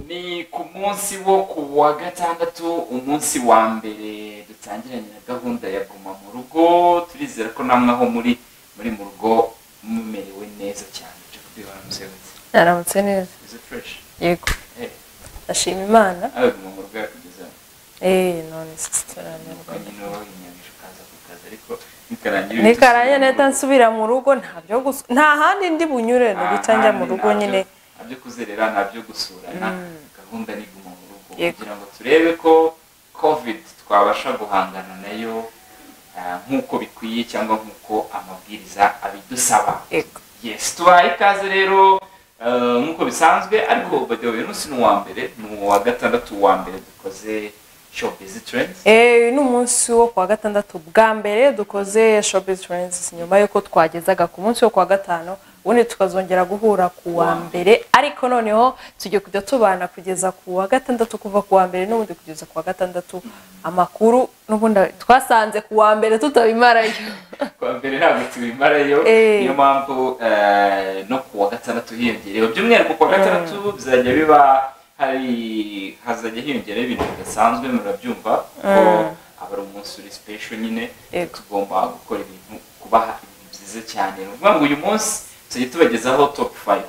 ni ku munsi wo ku wa gatandatu umunsi wa mbere dutangiranye na gahunda ya guma mu rugo turizera ko namwe aho muri muri mu rugo mumerewe neza cyane cyo kubibona musebenzi naramutse neza izo fureshi yego eee ndashima imana aho guma mu rugo yakugeza eee none sisitaranerwa nuko nyine wowe wahinyanyije ukaza ku kazi ariko nikarangira nikarange nahita nsubira mu rugo ntabyo gusa nta handi ndi bunyure ni guca njya mu rugo nyine nabyo kuzerera nabyo gusurana gahunda ni guma mu rugo Yego. kugira ngo turebe ko covid twabasha guhangana nayo ah, nk'uko bikwiye cyangwa nk'uko amabwiriza abidusaba yego yes tubaye ikaze rero eh, nk'uko bisanzwe ariko bade uyu munsi ni uwa mbere ni uwa gatandatu wa mbere dukoze show busy trends eee ni umunsi wo kuwa gatandatu bwa mbere dukoze shopping trends nyuma y'uko twagezaga ku munsi wo kuwa gatanu ubundi tukazongera guhura ku wa Wa mbere ariko noneho tugiye kujya tubana kugeza ku wa gatandatu kuva ku wa mbere n'ubundi kugeza ku wa gatandatu amakuru n'ubundi twasanze ku wa mbere tutabimarayo kuwa mbere ntabwo tubimarayo Eh. niyo mpamvu eh, no kuwa gatandatu hiyongereyeho by'umwihariko kuwa gatandatu bizajya biba hari hazajya hiyongereho ibintu bidasanzwe murabyumva ko aba ari umunsi uri special nyine Yego. tugomba gukora ibintu kubaha ibintu byiza cyane ni ukuvuga ngo uyu munsi tujye tubagezaho top 5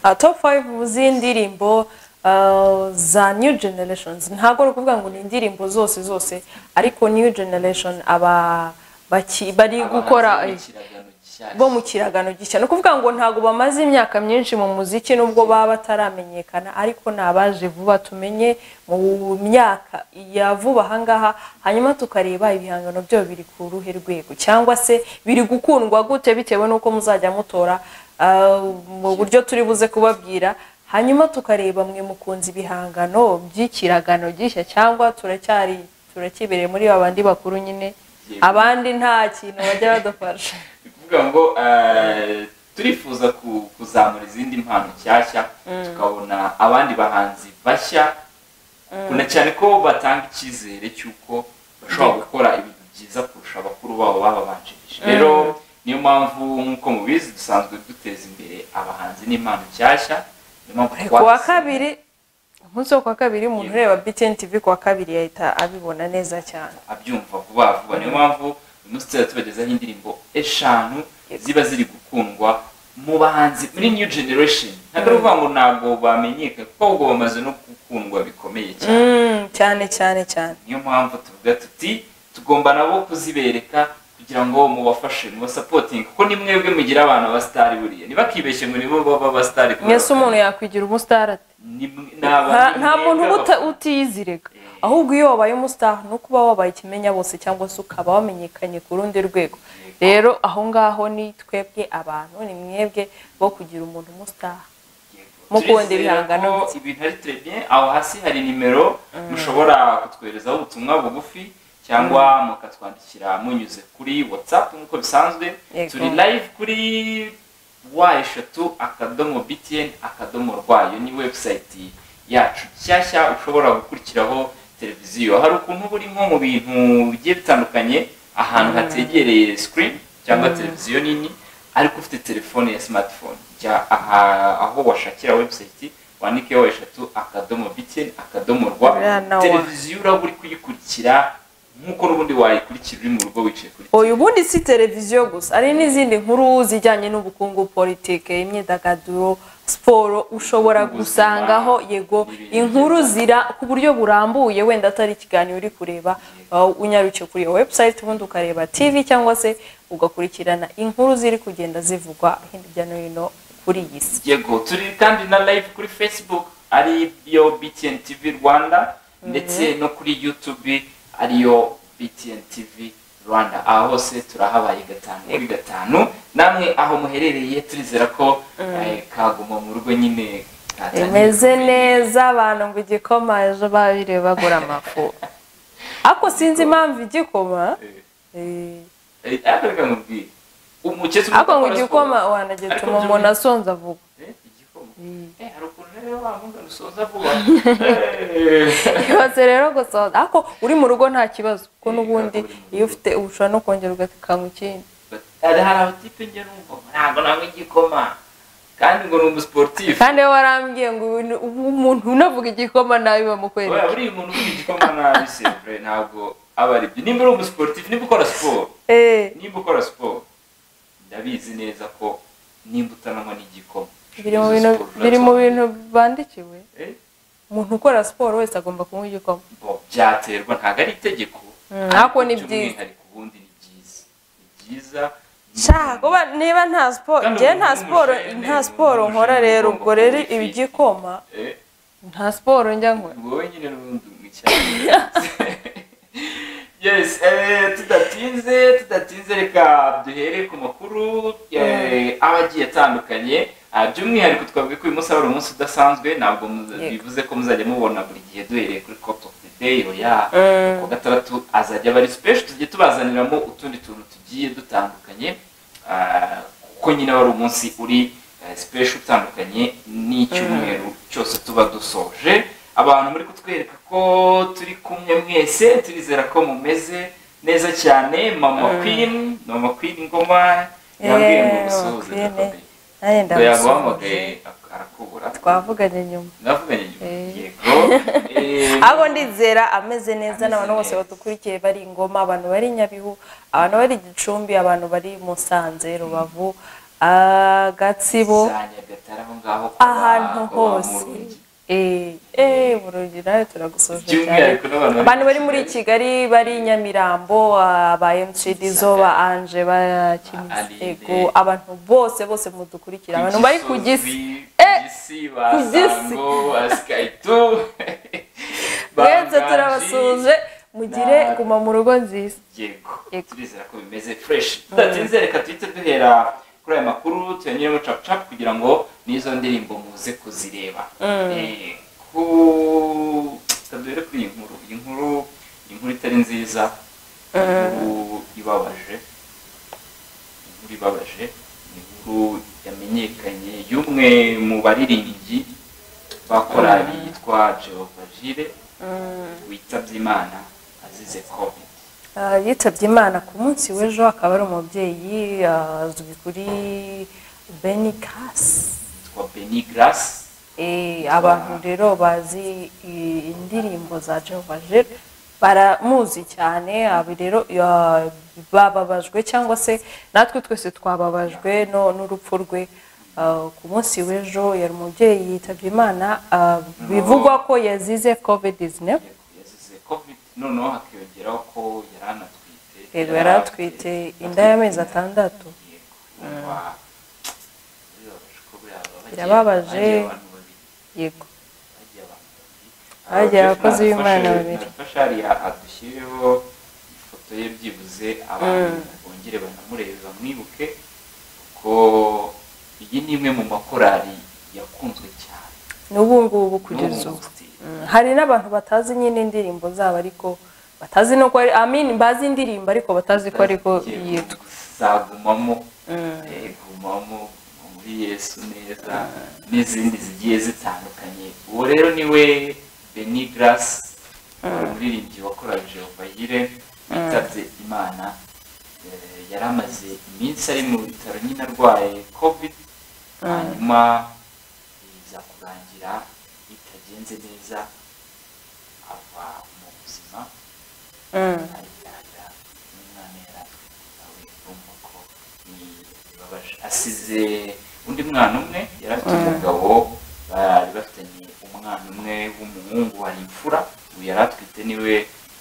Uh, top 5 z'indirimbo uh, za new generations ntabwo ari ukuvuga ngo ni indirimbo zose zose ariko new generation aba baki- bari gukora eh, bo mu kiragano gishya ni ukuvuga ngo ntabwo bamaze imyaka myinshi mu muziki nubwo baba bataramenyekana ariko ni abaje vuba tumenye mu myaka ya vuba ahangaha hanyuma tukareba ibihangano byabo biri ku ruhe rwego cyangwa se biri gukundwa gute bitewe n'uko muzajya mutora ah, mu buryo turi buze kubabwira hanyuma tukareba mwe mukunze ibihangano by'ikiragano gishya cyangwa turacyari turakibereye muri babandi bakuru nyine Yego. abandi nta kintu bajya badufasha ni ukuvuga ngo eh, turifuza ku- kuzamura izindi mpano nshyashya tukabona abandi bahanzi bashya kuna cyane ko batanga icyizere cy'uko bashobora gukora ibintu byiza kurusha abakuru babo bababanjirije rero niyo mpamvu nk'uko mubizi dusanzwe duteza imbere abahanzi n'impano nshyashya niyo mpamvu ku wa twabise- kabiri umunsi wo ku wa kabiri umuntu ureba btn tv ku wa kabiri yahita abibona neza cyane abyumva vuba vuba niyo mpamvu uyu munsi tuzajya tubagezaho indirimbo eshanu Yego. ziba ziri gukundwa mu bahanzi muri new generation ntabwo ari ukuvuga ngo ntabwo bamenyekana kuko ahubwo bamaze no gukundwa bikomeye cyane Mm, cyane cyane cyane niyo mpamvu tuvuga tuti tugomba nabo kuzibereka kugira ngo mubafashe mubasapotinge kuko ni mwebwe mugira abana ba sitari buriya ntibakibeshye ngo nibo baba ba sitari mwese umuntu yakwigira umusitari ate Nta- nta muntu uba uta- utiyizirega Eh. ahubwo iyo wabaye umusitari ni uko uba wabaye ikimenya bose cyangwa se ukaba wamenyekanye ku rundi Yego. rwego rero aho ngaho ni twebwe abantu ni mwebwe bo kugira umuntu umusitari mukunda ibihangano bye. ibintu ari trebien aho hasi hari nimero mushobora kutwerezaho ubutumwa bugufi cyangwa mukatwandikira munyuze kuri whatsapp nk'uko bisanzwe Yego. turi live kuri wa eshatu akadomo btn akadomo rwayo ni website yacu nshyashya ushobora gukurikiraho televiziyo hari ukuntu uba uri nko mu bintu bigiye bitandukanye ahantu hategereye screen cyangwa televiziyo nini ariko ufite telefone ya smartphone jya aha- aho washakira website wandikeho eshatu akadomo btn akadomo rwa Buriya nawe. televiziyo uraba uri kuyikurikira nk'uko n'ubundi wayikurikira uri mu rugo wicaye kuri uyu bundi si televiziyo gusa ari n'izindi nkuru zijyanye n'ubukungu politike imyidagaduro siporo ushobora Ubuzima, gusangaho yego n'ibindi inkuru byinshi. zira ku buryo burambuye wenda atari ikiganiro uri kureba uh, unyarukiye kuri iyo website ubundi ukareba tv cyangwa se ugakurikirana inkuru ziri kugenda zivugwa hirya no hino kuri iyi si yego turi kandi na live kuri facebook ari yo btn tv rwanda ndetse no kuri youtube ariyo btn tv rwanda aha hose turahabaye gatanu kuri gatanu namwe aho muherereye turizera ko eh, kaguma mu rugo nyine katangiye imeze kumenya. neza abantu ngo igikoma ejo babireba bagura amafu ariko sinzi impamvu igikoma Eh. eh, Eh, ariko reka nkubwire umukecuru ariko ngo udakora igikoma siporo. wanagituma Ariko umuntu by'umwihariko- asonza vuba Eh, wankunga rusoza vuba ibaze rero gusoza ariko uri mu rugo nta kibazo kuko n'ubundi iyo ufite ushobora no kongera ugatekana ikindi hari hari abatipe njye numva ntabwo nanywa igikoma kandi ngo ni umusiporutifu kandi we warambwiye ngo ubu- ubu umuntu unavuga igikoma nabi bamukwereka buriya buriya umuntu ufite igikoma nabi se bre, ntabwo aba ari byo nimba uri umusiporutifu nimba ukora siporo eee nimba ukora siporo ndabizi neza ko nimba utananywa n'igikoma biri mu bintu biri mu bintu bandikiwe Eh, umuntu ukora siporo wese agomba kunywa igikoma bo, byaterwa ntabwo ari itegeko Mm, ariko ni ariko byiza. by'umwihariko ubundi ni byiza ni byiza Sha, kuba niba nta siporo Kandi njyewe umuntu nta siporo w'umushene, nta siporo umuntu nkora w'umushene rero ugomba ubwo rero kunywa ibi ifi. igikoma Eh, nta siporo njya nkora wowe nyine n'ubundi umwicyane yes eh, tudatinze tudatinze reka duhere ku makuru eh, aba agiye atandukanye Ah, by'umwihariko twavuga ko uyu munsi ari umunsi udasanzwe ntabwo muza- Yego. bivuze ko muzajya mubona buri gihe duhereye kuri copt of the day oya Mm. ku gatandatu azajya aba ari special tujye tubazaniramo utundi tuntu tugiye dutandukanye Ah, kuko nyine wari umunsi uri eh, special utandukanye n'icyumweru cyose tuba dusoje abantu muri kutwereka ko turi kumwe mwese turizera ko mumeze neza cyane mama Mm. queen mama queen ngoma Eh, yabwiye ngo Mama gusohoze Queen. ndakomeye nanjye ngo ndamusuhuza yaguhamagaye ak- arakubura twavuganye nyuma ndavuganye Eh. yego Eh, ahubwo ndizera ameze neza Ameze n'abantu bose neza. badukurikiye bari ingoma abantu bari nyabihu abantu bari gicumbi abantu bari musanze rubavu ah, gatsibo za Nyagatare aho ngaho kwa- ahantu kwa ba hose Murugi. burungi nawe turagusoje cyane by'umwihariko n'abantu abantu bari muri kigali bari nyamirambo aba mcd zo ba anje ba Kimizi, Aline. yego abantu bose bose mudukurikira abantu bari ku gisi Eh! kugisi Ku gisi. basango asikaitu mwese turabasuhuje mugire Na- guma mu rugo nziza yego Yego. turizera ko bimeze fresh tudatinze reka duhite duhera kuri aya makuru tuyanyuremo capucapu kugira ngo n'izo ndirimbo muze kuzireba Eh, ku tuduhere kuri iyi nkuru iyi nkuru iyi nkuru itari nziza inkuru ibabaje inkuru ibabaje ni inkuru yamenyekanye y'umwe mu baririmbyi ba korali yitwa Jehova Jire witabye Imana azize covid Ah, yitabye imana ku munsi w'ejo akaba ari umubyeyi ah, azwi kuri benikasi yitwa Benny Grace Eh, abantu rero bazi i- indirimbo za Jehova Jire baramuzi cyane abi rero ya- bababajwe cyangwa se natwe twese twababajwe no n'urupfu rwe Ah, ku munsi w'ejo yari umubyeyi yitabye imana ah, bivugwa ko yazize covid-19 yazize covid noneho hakiyongeraho ko yari anatwite yego yari atwite inda y'amezi atandatu Yego, urumva, birababaje ko buriya baba bagiye- Birababaje. bagiye abantu babiri. yego bagiye abantu babiri. Bagiye Ababyeyi abakozi b'Imana badufashe- babiri. badufashe hariya adushyireho ifoto ye byibuze abantu bongere banamurebe bamwibuke kuko iyi ni imwe mu makorali yakunzwe cyane n'ubu ngubu kugeza N'ubu ubu still. Mm, hari n'abantu batazi nyine indirimbo zabo ariko batazi no ko ari amin bazi indirimbo ariko batazi ko ariko yitwa zagumamo Mm. eh, gumamo muri yesu neza n'izindi zigiye zitandukanye uwo rero niwe beni garasi umuririmbyi wakoraga jehova yire witabye imana Eh, yari amaze iminsi ari mu bitaro nyine arwaye covid hanyuma biza kurangira bitagenze neza ava mu buzima Mm. arigaragara umwana yari atwite nawe urumva ko ni bibabaje asize undi mwana umwe yari afite umugabo bari bafitanye umwana umwe w'umuhungu wari imfura ubu yari atwite niwe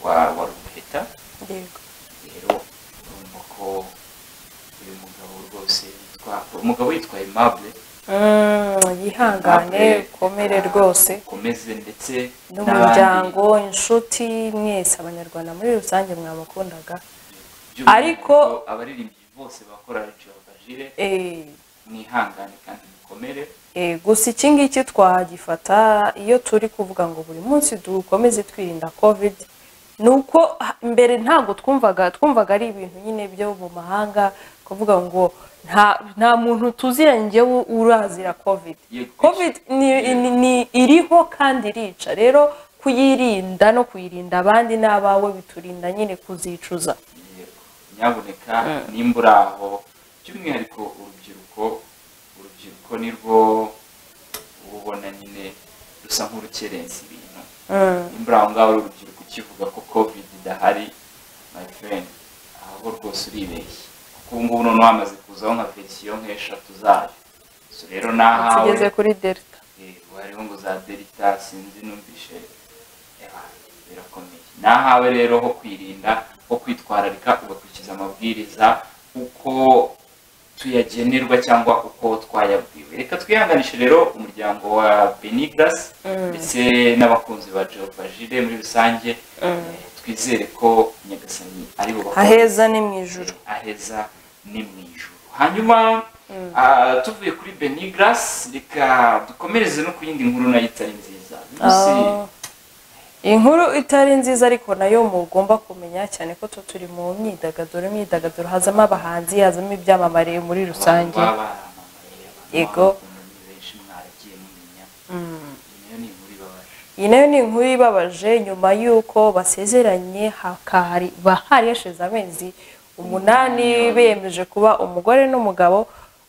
wa wa ruheta yego rero urumva ko uyu mugabo rwose yitwa umugabo yitwa Aimable Mm, yihangane ukomere rwose ukomeze ndetse n'umuryango inshuti mwese abanyarwanda muri rusange mwamukundaga by'umwihariko Ariko- abaririmbyi bose bakora Jehova Jire Eh, mwihangane kandi mukomere Eh, gusa iki ngiki twagifata iyo turi kuvuga ngo buri munsi dukomeze twirinda covid ni uko ha- mbere ntabwo twumvaga twumvaga ari ibintu nyine byo mu mahanga kuvuga ngo nta nta muntu tuziranye urazira covid Yego. covid ni- ni- ni- iriho kandi irica rero kuyirinda no kuyirinda abandi n'abawe biturinda nyine kuzicuza Yego. nyabuneka nimba uri aho by'umwihariko urubyiruko urubyiruko nirwo ubona nyine rusa nk'urukerensa ibintu nimba uri aho ngaho uri urubyiruko ukivuga ko covid idahari my friend aho rwose uribeshye kuko ubu ngubu noneho hamaze kuzaho nka verisiyo nk'eshatu zayo so rero nahawe tugeze kuri delta yego hariho ngo za delita sinzi numvishe eba, birakomeye nahawe rero ho kwirinda ho kwitwararika ugakurikiza amabwiriza uko tuyagenerwa cyangwa uko twayabwiwe reka twihanganishe rero umuryango wa benigras ndetse n'abakunzi ba jehova jire muri rusange eh, twizere ko nyagasani ari bubakore aheza ni mu ijuru aheza ni mu ijuru hanyuma ah, tuvuye kuri benigras reka dukomereze no ku yindi nkuru nayo itari nziza Lucy, Ah, inkuru itari nziza ariko nayo mugomba kumenya cyane ko tu turi mu myidagaduro imyidagaduro hazamo abahanzi hazamo ibyamamare muri abantu rusange baba baramamaye, abantu Yego. baba ukuntu ni benshi mwaragiye mumenya Iyi nayo ni inkuru ibabaje iyi nayo ni inkuru ibabaje nyuma y'uko basezeranye hakari bahari hashize amezi umunani bemeje kuba umugore n'umugabo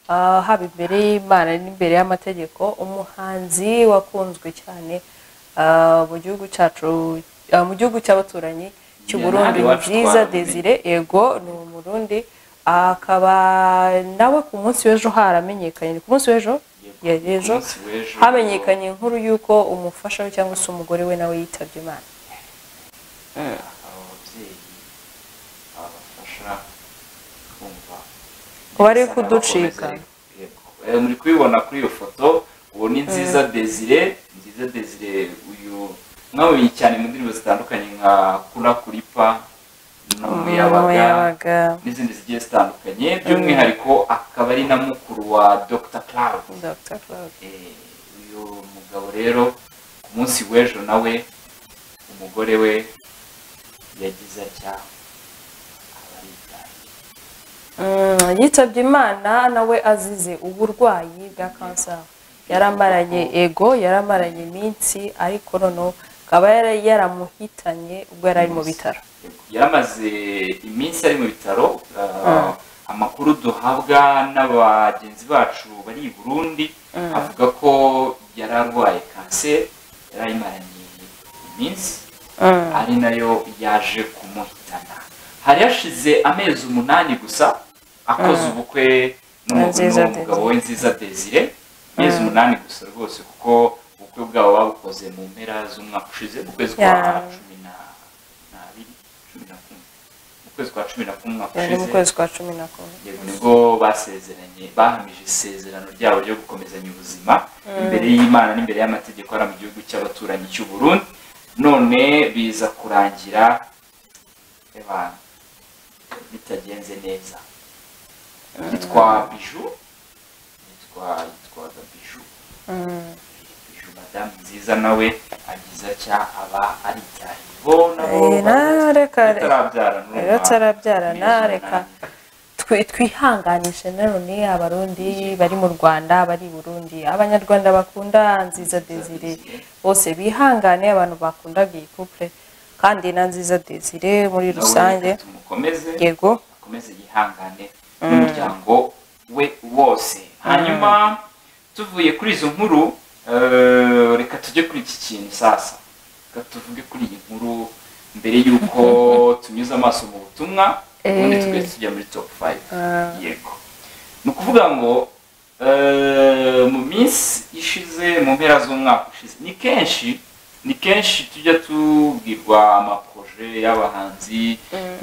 ah, haba imbere y'imana n'imbere y'amategeko umuhanzi wakunzwe cyane ah, mu gihugu cyacu ah, mu gihugu cy'abaturanyi cy'u Yeah, hano Burundi ni iwacu byiza twaramenye. Desire ego ni umurundi akaba nawe ku munsi w'ejo haramenyekanye ni ku munsi w'ejo Yego, Yeah, ku ejo munsi w'ejo hamenyekanye inkuru y'uko umufasha we cyangwa se umugore we nawe yitabye imana aba babyeyi abafasha kumva Ko bari neza kuducika. n'abakomeza- Yego. Eh, muri kubibona kuri iyo foto uwo ni nziza desire nziza desire uyu mwamumenye cyane mu ndirimbo zitandukanye nka kura kuripa n'umuyabaga Umuyabaga. n'izindi zigiye zitandukanye by'umwihariko akaba ari na mukuru wa dr Claude Dr. Claude. Eh, uyu mugabo rero ku munsi w'ejo nawe umugore we yagize atya abaritaye Mm, yitabye imana nawe azize uburwayi bwa kanseri yaramaranye ego yaramaranye iminsi ariko noneho akaba yara- yaramuhitanye ubwo yari ari mu bitaro yaramaze iminsi ari mu bitaro uh, amakuru duhabwa n'abagenzi bacu bari i burundi avuga ko yari arwaye kanseri yari ayimaranye iminsi Mm. ari nayo yaje kumuhitana hari hashize amezi umunani gusa akoze ubukwe n'umu- Nziza n'umugabo we nziza desire amezi umunani gusa rwose kuko ubukwe bwabo babukoze mu mpera z'umwaka ushize mu kwezi kwa Yeah. cumi na- n'abiri cumi na kumwe mu kwezi kwa cumi na kumwe umwaka yari mu ushize kwezi kwa cumi na kumwe yego nibwo basezeranye bahamije isezerano ryabo ryo gukomezanya ubuzima imbere y'imana n'imbere y'amategeko ari mu gihugu cy'abaturanyi cy'u Burundi none biza kurangira eba, bitagenze neza yitwa biju yitwa yitwaga biju Mm. biju madamu nziza nawe agize atya aba aribyaye bo nabo Eh, na- reka batarabyara rero atarabyarana amezi reka umunani. twe- twihanganishe nanone abarundi bari mu rwanda bari i burundi abanyarwanda bakunda nziza desire bose bihangane abantu bakunda iyi couple kandi na nziza desire muri Nawe rusange reka tumukomeze yego akomeze yihangane n'umuryango we wose hanyuma tuvuye kuri izo nkuru eh, reka tujye kuri iki kintu sasa reka tuvuge kuri iyi nkuru mbere y'uko tunyuze amaso mu butumwa ubundi Eh. tugahita tujya muri top 5 Ah, yego ni ukuvuga ngo eh, mu minsi ishize mu mpera z'umwaka ushize ni kenshi ni kenshi tujya tubwirwa amaproje y'abahanzi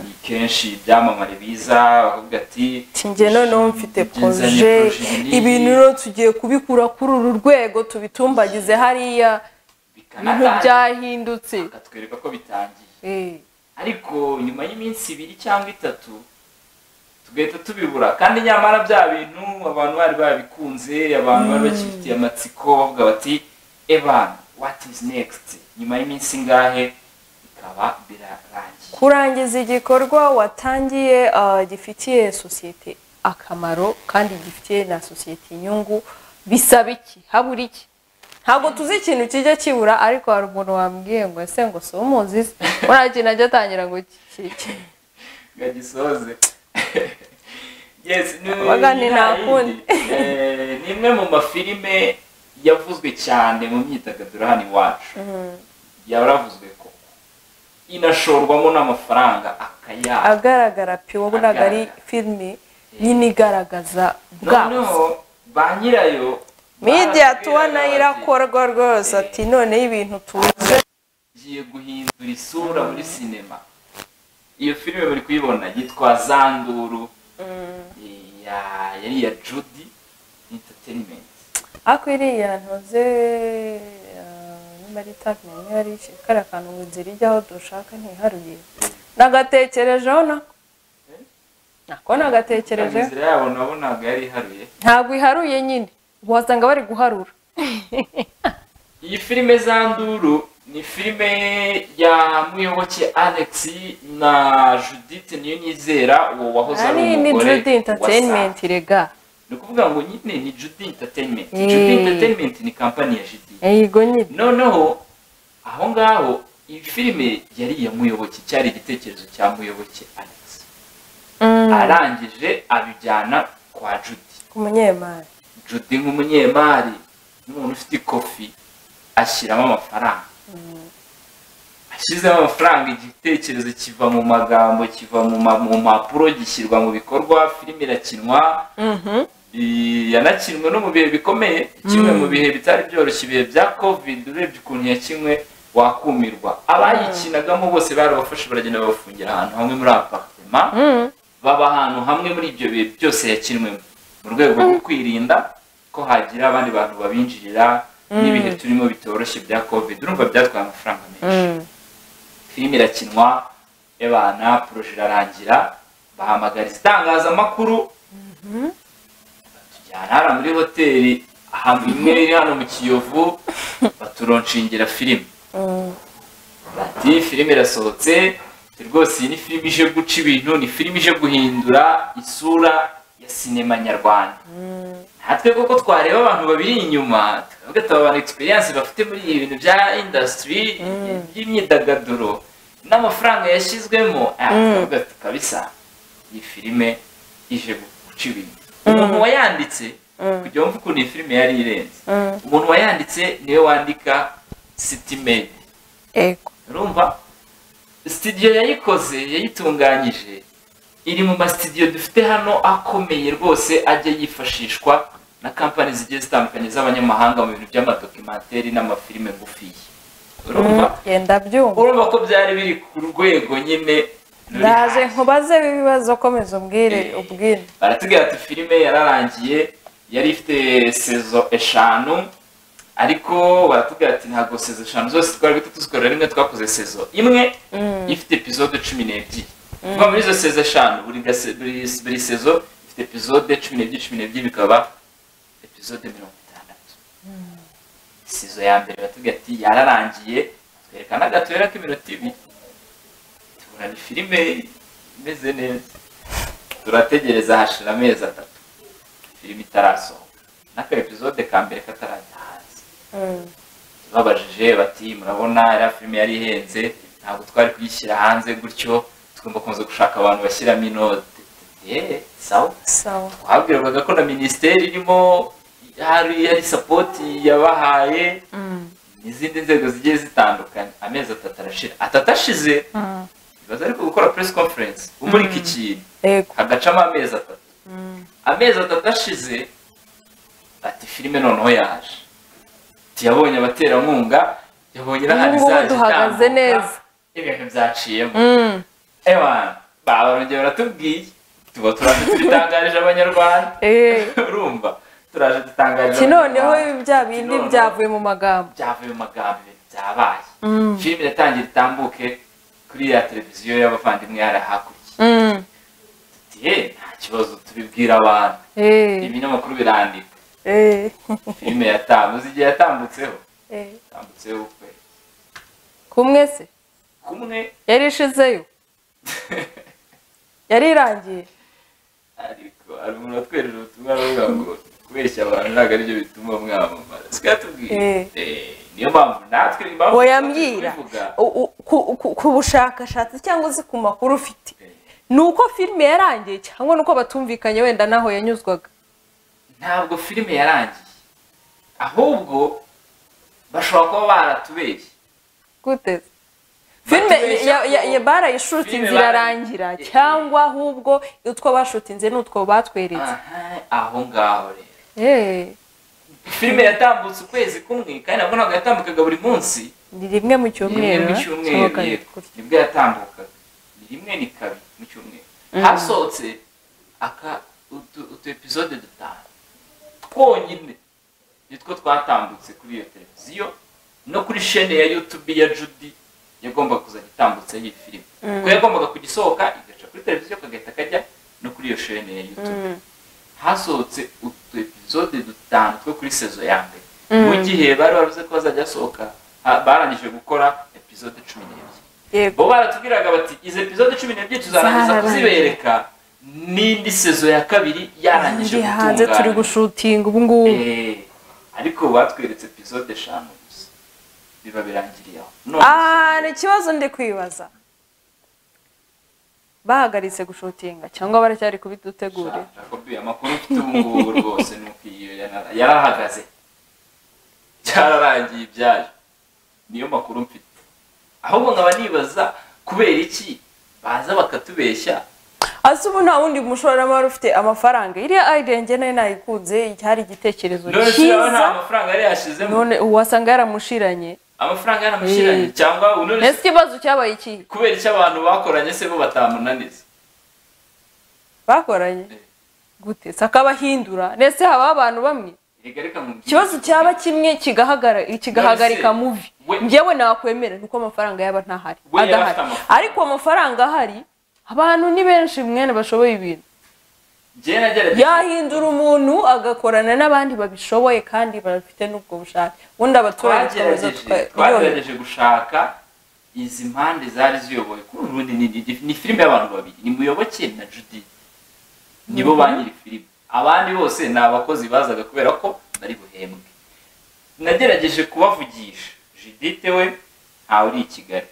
ni kenshi ibyamamare biza bakavuga ati ati njye noneho mfite Nzanye proje proje nini." ibintu rero tugiye kubikura kuri uru rwego tubitumbagize hariya ibintu bikanatangira byahindutse bakatwereka ko bitangiye Eh, ariko nyuma y'iminsi ibiri cyangwa itatu tugahita tubibura kandi nyamara bya bintu abantu bari babikunze abantu bari bakibitiye amatsiko bavuga bati evan what is next nyuma y'iminsi ingahe bikaba birarangiye kurangiza igikorwa watangiye ah, gifitiye sosiyete akamaro kandi gifitiye na sosiyete inyungu bisaba iki habura iki ntabwo tuzi ikintu kijya kibura ariko hari umuntu wambwiye ngo ese ngo si umuzi se uriya kintu ajya atangira ngo ki- ki- ngo gisoze yes ni Abaga ni nta kundi. Eh, ni imwe mu mafilime yavuzwe cyane mu myidagaduro hano iwacu yaravuzwe koko inashorwamo n'amafaranga akayabo agaragara pe wabonaga ari filime nyine igaragaza bwabo noneho ba nyirayo media barabwira tubona bati, irakorwa rwose ati noneho ibintu tuzi "Ngiye guhindura isura muri sinema iyo filime bari kuyibona yitwa zanduru ya- yari iya judy entertainment ariko iriya ntoze nyuma ari tabi niba ari kariya kantu ngo inzira ijyaho dushaka ntiharuye nagatekerejeho nako nako nagatekerejeho inzira yabo nabo ntabwo yari iharuye ntabwo iharuye nyine wasanga bari guharura iyi filime zanduru ni filime ya muyoboke alex na judith niyo nizera uwo wahoze ari ari ni umugore jude wa entertainment rega ni ukuvuga ngo nyine ni judy entertainment Eh. judy entertainment ni kampani ya judy yego nyine noneho aho ngaho iyi filime yari iya muyoboke cyari igitekerezo cya muyoboke alex Mm, arangije abijyana kwa judy ku munyemari judy nk'umunyemari n'umuntu ufite ikofi ashyiramo amafaranga ashyizemo amafaranga igitekerezo kiva mu magambo kiva mu ma- mu mpapuro gishyirwa mu bikorwa filime irakinwa Mhm. I- yanakinwe no mu bihe bikomeye kimwe mu bihe bitari byoroshye ibihe bya covid urebye ukuntu yakinwe wakumirwa abayikinagamo bose barabafashe baragenda babafungira ahantu hamwe muri aparitema Mm. baba ahantu hamwe muri ibyo bihe byose yakinwemo mu rwego rwo kwirinda ko hagira abandi bantu babinjirira n'ibihe turimo bitoroshye bya covid urumva byatwaye amafaranga menshi Mm. filime irakinwa y'abana poroje irarangira bahamagara itangazamakuru batujyana hariya muri hoteli ahantu imwe iri hano mu kiyovu baturonshingira filime Mm. bati filime irasohotse ati, rwose iyi ni filime ije guca ibintu ni filime ije guhindura isura ya sinema nyarwanda natwe koko twareba abantu babiri inyuma tukavuga ati aba bantu egisperiyanse bafite muri ibi bintu bya indasitiri by'imyidagaduro n'amafaranga yashyizwemo ah, tukavuga ati kabisa iyi filime ije guca ibintu umuntu wayanditse kugira ngo wumve ukuntu iyi filime yari irenze Mm. umuntu wayanditse niwe wandika sitimedi Ego. urumva sitidiyo yayikoze yayitunganyije iri mu masitidiyo dufite hano akomeye rwose ajya yifashishwa na kampani zigiye zitandukanye z'abanyamahanga mu bintu by'amadokimateri n'amafilime ngufiya urumva Yenda byumva. urumva ko byari biri ku rwego nyine ruri ndaje hasi. nkubaze ibibazo komeza umbwire Eh. ubwire baratubwira ati filime yararangiye yari ifite sezo eshanu ariko baratubwira ati ntabwo sezo eshanu zose twari bitatu zikorera rimwe twakoze sezo imwe ifite epizode cumi n'ebyiri kuva muri izo sezo eshanu buri gase- buri- buri sezo ifite epizode cumi n'ebyiri cumi n'ebyiri bikaba epizode mirongo itandatu sezo ya mbere baratubwira ati yararangiye twerekana agatoya k'iminota ibiri tubona ni filime imeze neza turategereza hashira amezi atatu filime itarasohoka n'aka episode ka mbere katarajya hanze Mm. babajije bati murabona iriya filime yari ihenze ntabwo twari kuyishyira hanze gutyo tugomba kubanza gushaka abantu bashyiramo inote Eee, sawa sawa twabwirwaga ko na minisiteri irimo hari hari sapoti yabahaye Mm. n'izindi nzego zigiye zitandukanye amezi atatu arashira atatu ashize Mm. bibaza ariko gukora press conference umurika ikintu Ego. hagacamo amezi atatu Mm. amezi atatu ashize ati filime noneho yaje ati yabonye abaterankunga yabonye n'ahandi Ubu ngubu zaje duhagaze itambuka, neza. ibintu byaciyemo Mm. ewana barongeye baratubwiye tuba turaje tubitangarije abanyarwanda Eh. urumva turaje dutangarije Ki noneho abanyarwanda. bya Ati bindi noneho byavuye mu magambo byavuye mu magambo ibintu byabaye Mm. filime iratangira itambuke kuri ya televiziyo y'abavandimwe yari hakurya Mm. ati "Eh, nta kibazo tubibwira abantu Eh. ibinyamakuru birandika Eh. filime yatambutse uzi igihe yatambutseho Eh. yatambutseho ukwezi kumwe se kumwe yari ishizeyo yari irangiye ariko hari umuntu watwerera ubutumwa aravuga ngo kubeshya abantu ntabwo aribyo bituma mwamamara sika tubwire Eh. Eh, niyo mpamvu natwe impamvu wayambwira u- u- ku- ku- ku bushakashatsi cyangwa se ku makuru ufite ni uko filime yarangiye cyangwa ni uko batumvikanye wenda n'aho yanyuzwaga ntabwo filime yarangiye ahubwo bashobora kuba baratubeshye gute filime Batubeshya ya- ya- ko- ya- barayishutinze filime bara- irarangira Eh, eh. cyangwa ahubwo utwo bashutinze ni utwo batweretse Aha, aho ngaho rero Eh, filime yatambutse ukwezi kumwe kandi nabwo ntabwo yatambukaga buri munsi ni rimwe mu ni rimwe cyumweru mu eh? cyumweru Sohoka yego kure. nibwo yatambukaga ni rimwe ni kabiri mu cyumweru hasohotse aka utu- utu episode dutanu twonyine nitwo twatambutse kuri iyo televiziyo no kuri shene ya youtube ya judy yagombaga kuzajya itambutseho iyi filime kuko yagombaga kujya isohoka igaca kuri televiziyo kagahita kajya no kuri iyo shene ya youtube Mm. hasohotse utu episode dutanu two kuri sezo ya mbere Mm. mu gihe bari baruze ko bazajya basohoka ha- barangije gukora episode cumi n'ebyiri yego bo baratubwiraga bati izi episode cumi n'ebyiri tuzarangiza Zararangiye. kuzibereka n'indi sezo ya kabiri yarangije ndi hanze turi gutungana gushutinga ubu ngubu Eh, ariko batweretse episode eshanu gusa biba birangiriye aho Ah, ni ikibazo ndi kwibaza bahagaritse gushutinga cyangwa baracyari kubidutegurira jacobi amakuru mfite ubu ngubu rwose ni uko iyo yana- yarahagaze cyararangiye ibyayo niyo makuru mfite ahubwo nkaba nibaza kubera iki baza bakatubeshya ese ubu nta wundi mushoramari ufite amafaranga iriya ayidenge nayo nayikunze cyari igitekerezo none se urabona nta cyiza amafaranga yari yashyizemo none uwasanga yaramushiranye amafaranga yaramushyiranye Eh. cyangwa ubu none ese se ikibazo cyabaye iki kubera icyo abantu bakoranye se bo batamunaniza bakoranye Eh. gute se akabahindura ndetse habaho abantu bamwe Erega reka nkubwire. ikibazo cyaba kimwe kigahagara- kigahagarika None se, muvi we- njyewe nakwemera nuko amafaranga yaba ntahari We yaba adahari afite amafaranga. ariko amafaranga ahari abantu ni benshi mwene bashoboye ibintu Njyewe nagerageje yahindura umuntu agakorana n'abandi babishoboye kandi bafite n'ubwo bushake ubundi abaturage tukaza twagerageje tuka- turyoherwa. twagerageje gushaka izi mpande zari ziyoboye kuri uru rundi ni, ni, ni filime y'abantu babiri ni muyoboke na judy nibo ba nyiri filime abandi bose ni abakozi bazaga kubera ko bari buhembwe nagerageje kubavugisha judite we ntawe uri i kigali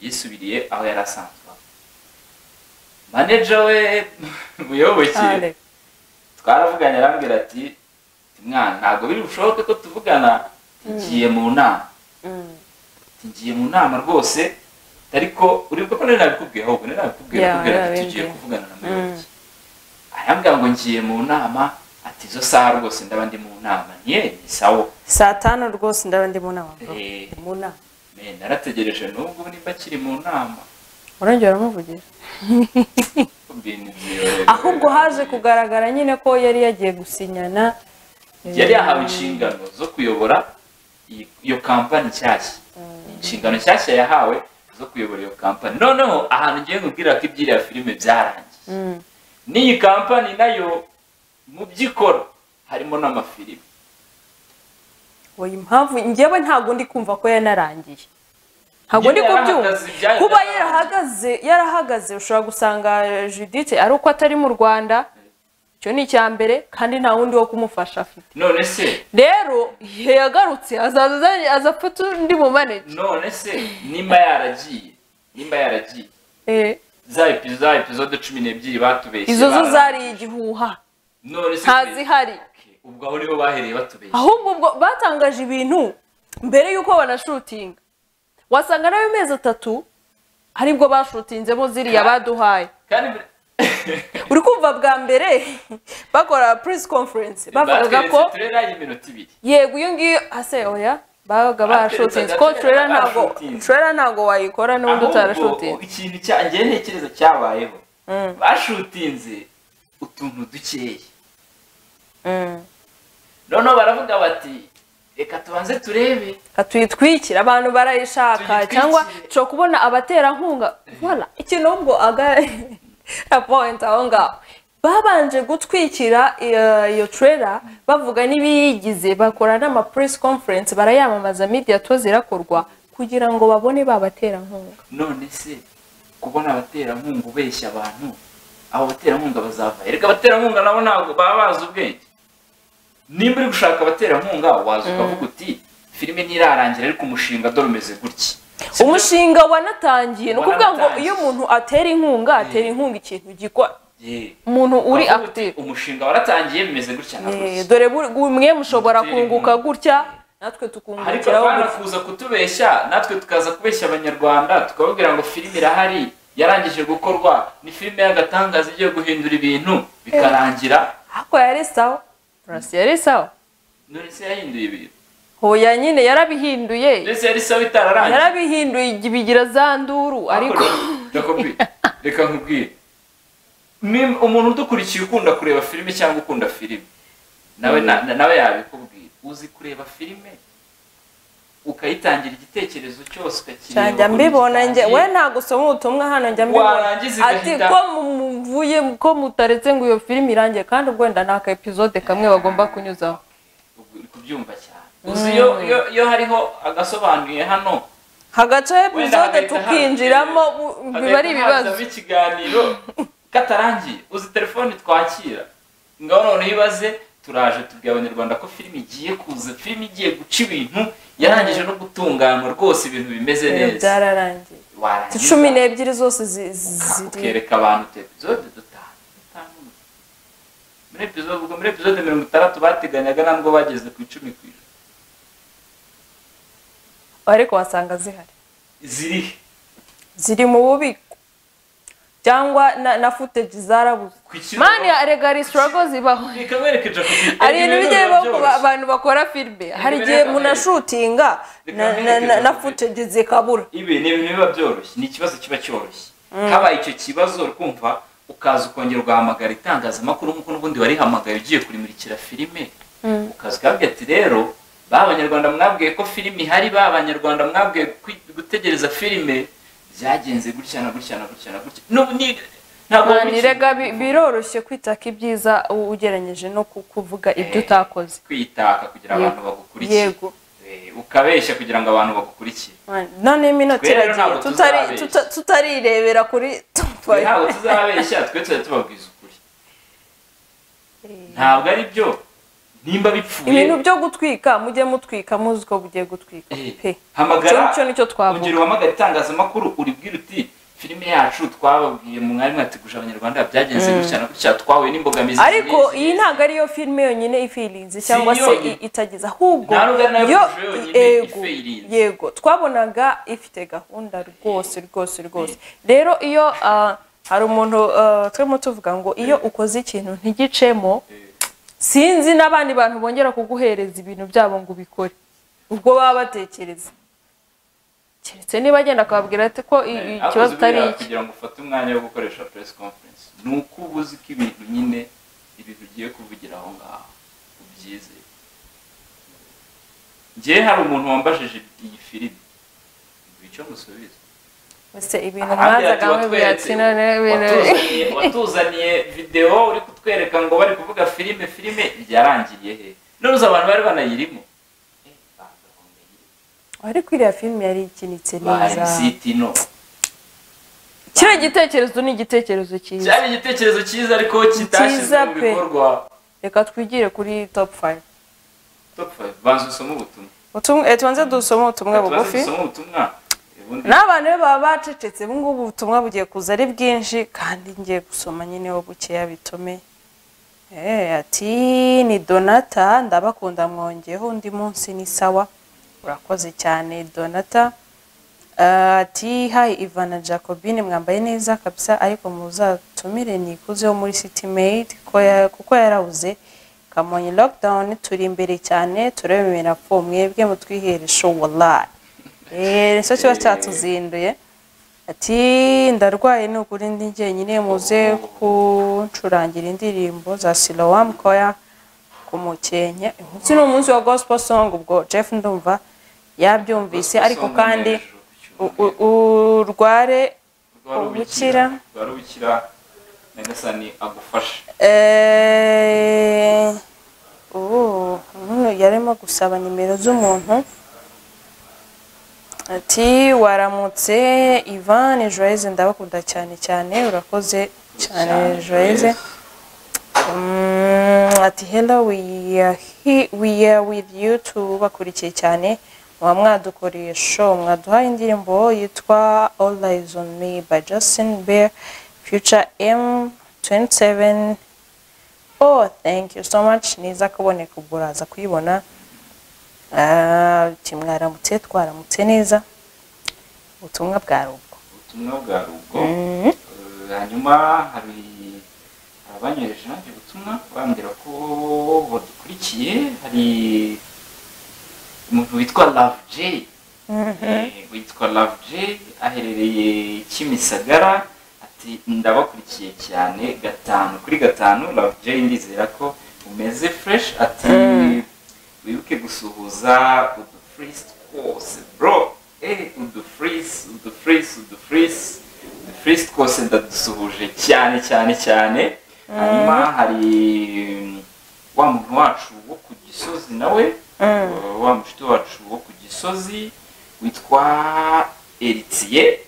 yisubiriye aho yari asanzwe aba. manager we muyoboke Kale. twaravuganye arambwira ati "Ti mwana ntabwo biri bushoboke ko tuvugana ngiye mu nama Mm. Ati, ngiye mu nama rwose ariko uribuka ko nari nabikubwiye ahubwo nari nabikubwiye Yeah, nakubwira ati, yeah, tugiye yeah. kuvugana na muyoboke arambwira ngo ngiye mu nama ati izo saha rwose ndaba ndi mu nama niye ni sawa saa tanu rwose ndaba ndi mu nama bro. Eh. Ndi mu nama Me, narategereje n'ubwo nimba akiri mu nama urongera uramuvugisha Ibintu byiyobereye. ahubwo haje kugaragara nyine ko yari yagiye gusinyana yari yahawe inshingano zo kuyobora iyi- iyo kampani nshyashya inshingano nshyashya yahawe zo kuyobora iyo kampani noneho ahantu ngiye kubwira ko iby'iriya filime byarangiye Mm. n'iyi kampani nayo mu by'ikora harimo n'amafilime oya impamvu njyewe ntabwo ndi kumva ko yanarangiye ntabwo ndi Nyine kubyumva yarahagaze, ibyayo kuba byararangiye. yarahagaze yarahagaze ushobora gusanga judithe ari uko atari mu rwanda icyo ni icya mbere kandi nta wundi wo kumufasha afite none se rero igihe yagarutse azaza azanye- aza afite undi mu manege none se nimba yaragiye nimba yaragiye za epi- za episode cumi n'ebyiri batubeshye izo zo bara- zari igihuha none se ntazihari ubwo aho niho bahereye batubeshye ahubwo ubwo batangaje ibintu mbere y'uko banashutinga wasanga nawe amezi atatu aribwo bashutinzemo ziriya baduhaye kandi buri- uri kumva bwa mbere bakora press conference bavugaga ko turera y'iminota ibiri yego iyo ngiyo ase oya babaga barashutinze ko Batweretse turera agati ntabwo barashutinze. turera ntabwo wayikora n'ubundi Ahubwo, utarashutinze ikintu cya- njyewe ntekereza cyabayeho Mm. bashutinze utuntu dukeya noneho baravuga bati reka tubanze turebe katuyitwikira abantu barayishaka Tuyitwikire. cyangwa nshobora kubona abaterankunga wala ikintu ahubwo aga point aho ngaho babanje gutwikira iyo- iyo trailer bavuga n'ibiyigize bakora n'ama press conference barayamamaza media tours irakorwa kugira ngo babone babaterankunga none se kubona abaterankunga ubeshya abantu abo baterankunga bazavayo reka abaterankunga nabo ntabwo baba bazi ubwenge nimba uri gushaka abaterankunga waza ukavuga uti filime ntirarangira ariko umushinga dore umeze gutya umushinga wanatangiye ni ukuvuga ngo Wanatangiye. iyo umuntu atera inkunga atera inkunga ikintu gikora Yeah. umuntu uri Aho uti, active umushinga waratangiye bimeze gutya na Eh, gutya dore buri- mwe mushobora Gutera kunguka inkunga. gutya natwe ariko tukungukiraho bana gutya. kuza kutubeshya natwe tukaza kubeshya abanyarwanda tukababwira ngo filime irahari yarangije gukorwa ni filime y'agatangaza igiye guhindura ibintu bikarangira ariko yari sawa purasi yari sawa none se yahinduye ibintu hoya nyine yarabihinduye ndetse yari saba itararangira yarabihinduye igi- bigira za nduru ariko Jacobi, reka nkubwire Ni umuntu udukurikiye ukunda kureba filime cyangwa ukunda filime nawe na- na- nawe yabikubwira uzi kureba filime ukayitangira igitekerezo cyose ukakireba njya uko mbibona njye gitangiye. we ntabwo usoma ubutumwa hano njya mbibona Warangiza ati igahita- ko muvuye ko mutaretse ngo iyo filime irangiye kandi ubwenda ni aka episode kamwe bagomba kunyuzaho ubu- uri kubyumva cyane uzi iyo iyo- iyo hariho agasobanuye hano hagacaho wenda episode hagahita tukinjiramo haza- bu- biba hagahita ari ibibazo hazamo ikiganiro katarangiye uzi telefone twakira ngaho noneho ibaze turaje tubwira abanyarwanda ko filime igiye kuza filime igiye guca ibintu yarangije no gutunganywa rwose ibintu bimeze neza byararangiye warangiza cumi n'ebyiri zose zi- zi- ziri ukereka abantu utu episode dutanu dutanu muri episode ubwo muri episode mirongo itandatu bateganyaga ntabwo bageze ku icumi ku ijana ariko wasanga zihari zirihe ziri mu bubiko cyangwa na, na footage zarabuze ku kintu mani rega ari struggle zibaho reka mwereke Jacobi hari ibintu bijya bibaho ku ba- byoroshye bantu bakora filime hari Reka igihe mwereke umuntu amwereke. ashutinga Reka na- na- mwereke na- na amwereke. footage zikabura ibi ni ibintu biba byoroshye ni ikibazo kiba cyoroshye habaye icyo kibazo kumva ukaza ukongera ugahamagara itangazamakuru nk'uko n'ubundi warihamagaye ugiye kurimurikira filime ukaza ukabwira ati rero ba banyarwanda mwabwiye ko filime ihari ba banyarwanda mwabwiye kwi- gutegereza filime byagenze gutya na gutya na gutya na gutya N'ubu ni- ntabwo mani wabikeka. rega bi- biroroshye kwitaka ibyiza u- ugereranyije no ku- kuvuga ibyo Eh. utakoze kwitaka kugira Yego. abantu bagukurikire yego Eh, ukabeshya kugira ngo abantu bagukurikire Mani, noneho iminota Twe rero iragiye ntabwo tutari- tuzabeshya. tuta- tutarirebera kuri Twe ntabwo tuzababeshya twe tuzajya tubabwiza ukuri ntabwo ari byo nimba bipfuye ibintu byo gutwika mujye mutwika muzi ko bugiye gutwika Eh, pe hamagara Cyo- cyo nicyo twavuga. ongera uhamagare itangazamakuru uribwire uti filime yacu twababwiye mu mwari mwateguje abanyarwanda byagenze gutya na gutya twahuye n'imbogamizi ariko z'izi- iyi ntabwo ariyo filime yonyine ifirinze cyangwa se yonyine. i- itagize ahubwo Nta nubwo ari nayo yo- kurusha yonyine yego ifirinze. yego twabonaga ifite gahunda rwose rwose rwose rero iyo ah, hari umuntu ah, turimo tuvuga ngo iyo ukoze ikintu ntigicemo Eh, sinzi n'abandi bantu bongera kuguhereza ibintu byabo ngo ubikore ubwo baba batekereza keretse niba agenda akababwira ati ko i- i- ariko ikibazo atari ziburiya iki kugira ngo ufate umwanya wo gukoresha press conference ni uko uba uzi ko ibintu nyine ibintu ugiye kuvugira aho ngaho ubyizeye njyewe hari umuntu wambajije iyi filime ngo icyo musubiza ese ibintu Ahandi mwazaga ati mubwira watweretse, ati none ibintu watuzaniye- watuzaniye videwo uri kutwereka ngo bari kuvuga filime filime byarangiriye he n'uruzi abantu bari banayirimo ariko iriya filime yari ikinitse neza barisitino kiriya gitekerezo ni igitekerezo cyiza cyari igitekerezo cyiza ariko kitashyizwe Cyiza mu pe. bikorwa reka twigire kuri top fayive Top five, banza usome ubutumwa Ubutumwa- eh, tubanze dusome ubutumwa Tubanze bugufi dusome ubutumwa ubundi n'abantu rero baba bacecetse ubu ngubu ubutumwa bugiye kuza ari bwinshi kandi ngiye gusoma nyine ho bukeya bitume Eh, ati ni donata ndabakunda mwongeyeho undi munsi ni sawa urakoze cyane donata Eh, ati hayi ivana jacobine mwambaye neza kabisa ariko muzatumire nikuze wo muri city maid ko ya- kuko yarabuze kamonyi lockdown turi imbere cyane turabimena apfu mwebwe mutwihere show wallahi Eh, nicyo kiba cyatuzinduye ati ndarwaye ni ukuri ndi njyenyine muze kuncurangira indirimbo za silowamu koya ku mukenke umunsi ni umunsi wa gospel song ubwo jeff ndumva yabyumvise ariko usome kandi hejuru ku u- cyumweru. u- urware Rwari ubukira. rwari ubukira nyagasani agufashe eh, ubu umuntu yarimo gusaba nimero z'umuntu ati waramutse ivan joyce ndabakunda cyane cyane urakoze cyane joyeze Mm, ati hello we are he- we are with you tubakurikiye cyane muba mwadukoreye show mwaduhaye indirimbo yitwa all eyes on me by justin bear future m 27 oh thank you so much niza kuboneka ubwo uraza kuyibona Ah, ati mwaramutse twaramutse neza ubutumwa bwari ubwo ubutumwa bwa rugo Mhm. Eh, hanyuma hari abanyohereje nanjye ubutumwa bambwira ko badukurikiye hari umuntu witwa love j Eh, witwa love j aherereye kimisagara ati ndabakurikiye cyane gatanu kuri gatanu love j ndizera ko umeze fresh ati Mm. wibuke gusuhuza udufurisi twose bro eh udufurisi udufurisi udufurisi udufurisi twose ndadusuhuje cyane cyane cyane hanyuma hari mm, wa muntu wacu wo ku gisozi nawe Mm. uh, wa mushuti wacu wo ku gisozi witwa eritiye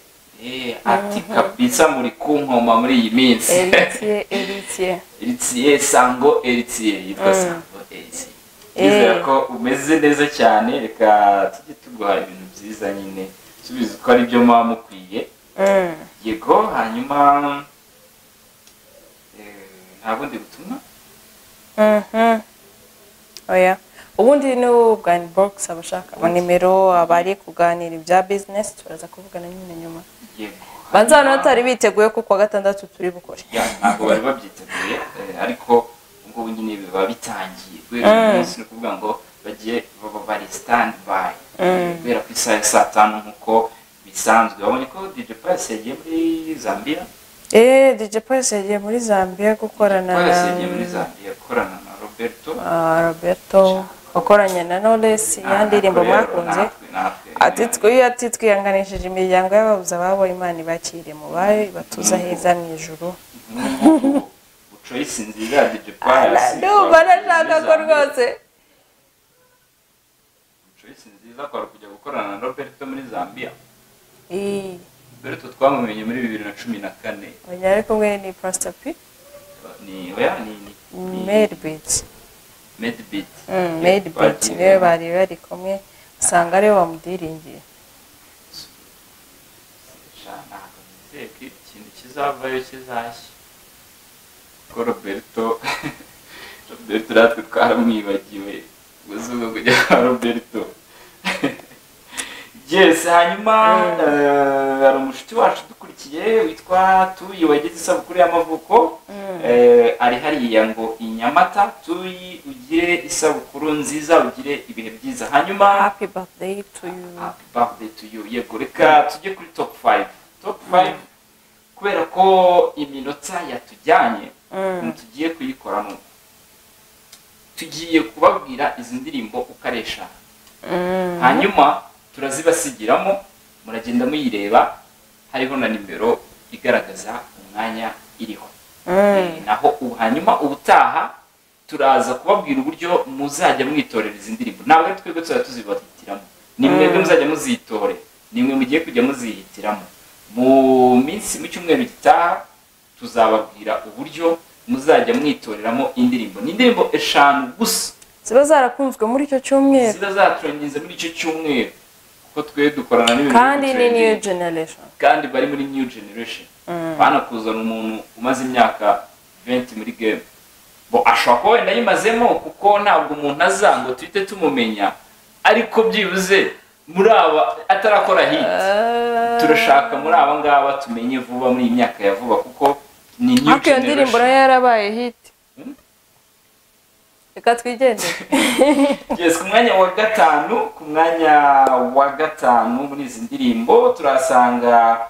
eh, ati kabisa muri kunkoma muri iyi minsi eritiye eritiye Eritiye sango eritiye yitwa sango eritiye Eh. nizera ko umeze neza cyane reka tujye tuguha ibintu byiza nyine subiza ko ari byo muba mukwiye Mm. yego hanyuma eh, nta bundi butumwa Mhm. oya ubundi ni ubwani bogisi abashaka amanimero abari kuganira ibya bizinesi turaza kuvugana nyine nyuma yego banza hano Hanyuma- batari biteguye ko kuwa gatandatu turi bukore ya ntabwo bari babyiteguye eh, ariko ubwo nyine biba bitangiye guhera uyu munsi ni ukuvuga ngo bagiye baba bari stand by Eh, guhera ku isaha ya saa tanu nk'uko bisanzwe babonye ko DJ Pius yagiye muri Zambia eee dj polisi yagiye muri zambia gukorana na Pius yagiye muri Zambia akorana na Roberto Ah, roberto wakoranye na knowless ya ndirimbo Akorera mwakunze natwe, natwe. ati twiyo ati twihanganishije imiryango y'ababuze ababo imana ibakire mu bayo ibatuza heza mu ijuru Nk'ubu choice nziza ya DJ Pius ndumva nashaka ko Zambia. rwose Choice nziza kwari kujya gukorana na Roberto muri Zambia iyi Roberto twamumenye muri bibiri na cumi na kane uyu ari kumwe ni pasita pi ni oya ni ni made biti medbit made biti niwe bari bari kumwe usanga ariwe wamudiringiye ntabwo nizeye ko ikintu kizavayo kizashya kuko roberto roberto natwe twaramwibagiwe ubuzima kujya kwa roberto yes hanyuma eh, hari umushuti wacu dukurikiye witwa tuyi wagize isabukuru y'amavuko Eh, ari hariya ngo i nyamata tuyi ugire isabukuru nziza ugire ibihe byiza hanyuma happy birthday to you happy birthday to you yego reka tujye kuri top 5 top 5 kubera ko iminota yatujyanye Mm. tugiye kuyikoramo tugiye kubabwira izi ndirimbo uko ari eshanu Mm. hanyuma turazibasigiramo muragenda muyireba hariho na nimero igaragaza umwanya iriho Mm. Eh, naho ubu hanyuma ubutaha turaza kubabwira uburyo muzajya mwitorera izi ndirimbo ntabwo ari twebwe tuzajya tuzibahitiramo ni mwebwe muzajya muzitore ni mwe mugiye kujya muzihitiramo mu minsi mu cyumweru gitaha tuzababwira uburyo muzajya mwitoreramo indirimbo ni indirimbo eshanu gusa ziba zarakunzwe muri icyo cyumweru ziba zaturangiza muri icyo cyumweru kuko twe dukorana n'ibintu kandi ni bitrending new generation kandi bari muri new generation banakuzana umuntu umaze imyaka 20 muri game bo ashobora kuba wenda yimazemo kuko ntabwo umuntu aza ngo tuhite tumumenya ariko byibuze muri aba atarakora hit turashaka muri aba ngaba tumenye vuba muri iyi myaka ya vuba kuko ni new ariko iyo ndirimbo generation nayo yarabaye hit Mm. reka twigendere yes, ku mwanya wa gatanu ku mwanya wa gatanu muri izi ndirimbo turasanga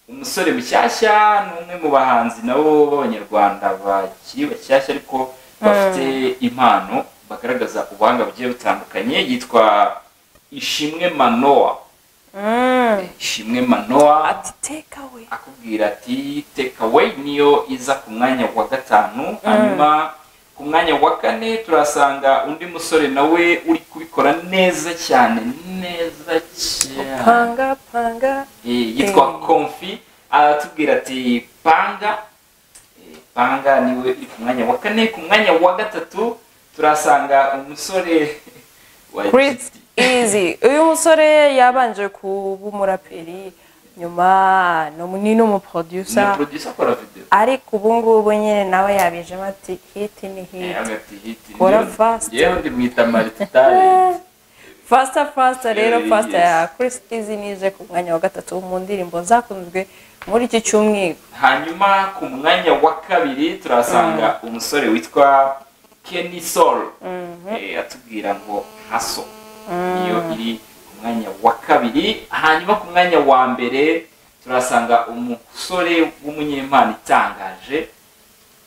umusore mushyashya n'umwe mu bahanzi nabo b'abanyarwanda bakiri bashyashya ariko bafite impano bagaragaza ubuhanga bugiye butandukanye yitwa ishimwe manoa Mm. ishimwe manoa ati take away akubwira ati take away niyo iza ku mwanya wa gatanu hanyuma ku mwanya wa kane turasanga undi musore nawe uri kubikora neza cyane neza cyane panga panga Eh, yitwa Eh. komfi aratubwira ati panga banga niwe uri ku mwanya wa kane ku mwanya wa gatatu turasanga umusore wa Chris Easy uyu musore yabanje kuba umuraperi nyuma no- na ni n'umuproducer producer akora video ariko ubu ngubu nyine nawe yabijemo ati hiti ni hiti agati hiti Kora Njyewe- fast. njyewe ndimwita mariti talent fasita fasita rero Eh, fasita yes. ya Chris Easy nije ku mwanya wa gatatu mu ndirimbo zakunzwe muri iki cyumweru hanyuma ku mwanya wa kabiri turasanga umusore witwa Kenny Soul Eh, atubwira ngo haso niyo iri ku mwanya wa kabiri hanyuma ku mwanya wa mbere turasanga umusore w'umunyempano itangaje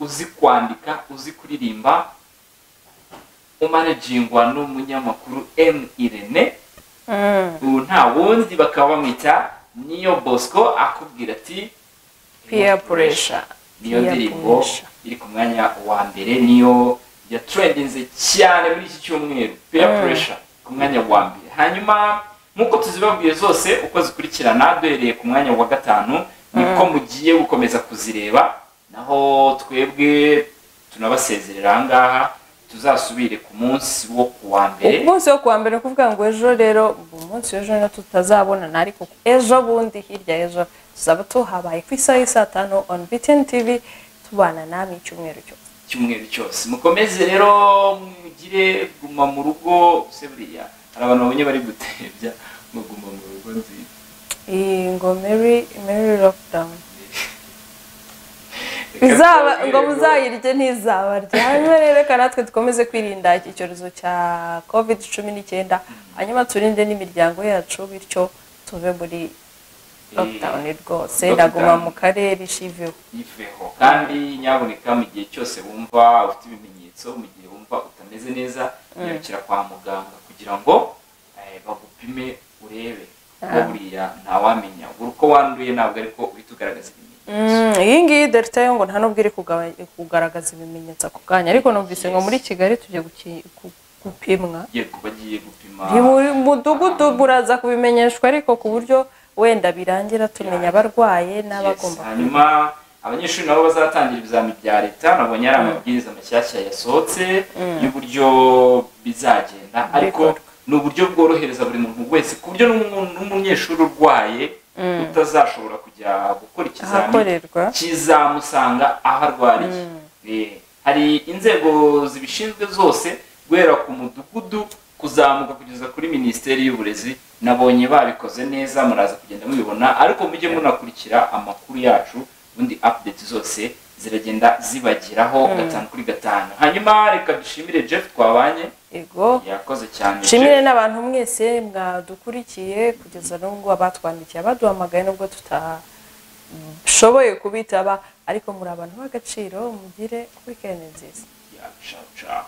uzi kwandika uzi kuririmba umanajingwa n'umunyamakuru M Irene Mm. ubu nta wundi bakaba bamwita niyo bosco akubwira ati peer pressure niyo Peer ndirimbo pressure. iri ku mwanya wa mbere niyo yatrendinze cyane muri iki cyumweru peer Mm. pressure ku mwanya wa mbere hanyuma nk'uko tuzibabwiye zose uko zikurikirana duhereye ku mwanya wa gatanu niko mugiye gukomeza kuzireba naho twebwe tunabasezerera aha ngaha tuzasubire ku munsi wo ku wa mbere umunsi wo kuwa mbere ni ukuvuga ngo ejo rero umunsi w'ejo niyo tutazabonana ariko ejo bundi hirya y'ejo tuzaba tuhabaye ku isaha y'i tanu on btn tv tubana namwe icyumweru cyose icyumweru cyose mukomeze rero mugire guma mu rugo se buriya hari abantu babonye bari gutebya ngo guma mu rugo nziza iyi ngo mary mary lockdown izaba ngo muzayirye ntizabarya hanyuma rero reka natwe dukomeze kwirinda iki cyorezo cya covid cumi n'icyenda hanyuma turinde n'imiryango yacu bityo tuve muri lockdown rwose Lockdown. ndaguma mu karere ishiveho iveho kandi nyaboneka mu gihe cyose wumva ufite ibimenyetso mu gihe wumva utameze neza yirukira kwa muganga kugira ngo eh, bagupime urebe kuko buriya ntawamenya ubura uko wanduye ntabwo ariko uhita ugaragaza ibimenyetso Mm, iyi ngiyi delta yo ngo nta nubwo iri kugaba- kugaragaza ibimenyetso ako kanya ariko numvise ngo muri kigali tujya guki- gu- gupimwa Ugiye ku- bagiye gupima Ni buri mudugudu buraza kubimenyeshwa ariko ku buryo wenda birangira tumenya abarwaye Yes, n'abagomba hanyuma abanyeshuri nabo bazatangira ibizami bya leta nabonye ari amabwiriza mashyashya yasohotse y'uburyo bizagenda ariko Bikorwa. ni uburyo bworohereza buri muntu wese ku buryo n'umu- n'umunyeshuri urwaye utazashobora kujya gukora ikizamini ahakorerwa kizamusanga aho arwariye Eh, hari inzego zibishinzwe zose guhera ku mudugudu kuzamuka kugeza kuri minisiteri y'uburezi nabonye babikoze neza muraza kugenda mubibona ariko mujye munakurikira amakuru yacu ubundi update zose ziragenda zibageraho gatanu kuri gatanu hanyuma reka dushimire jeff twabanye ego yakoze cyane nshimire n'abantu mwese mwadukurikiye kugeza n'ubwo abatwandikiye abaduhamagaye nubwo tutashoboye kubitaba ariko muri abantu b'agaciro mugire weekend nziza Yeah, ciao ciao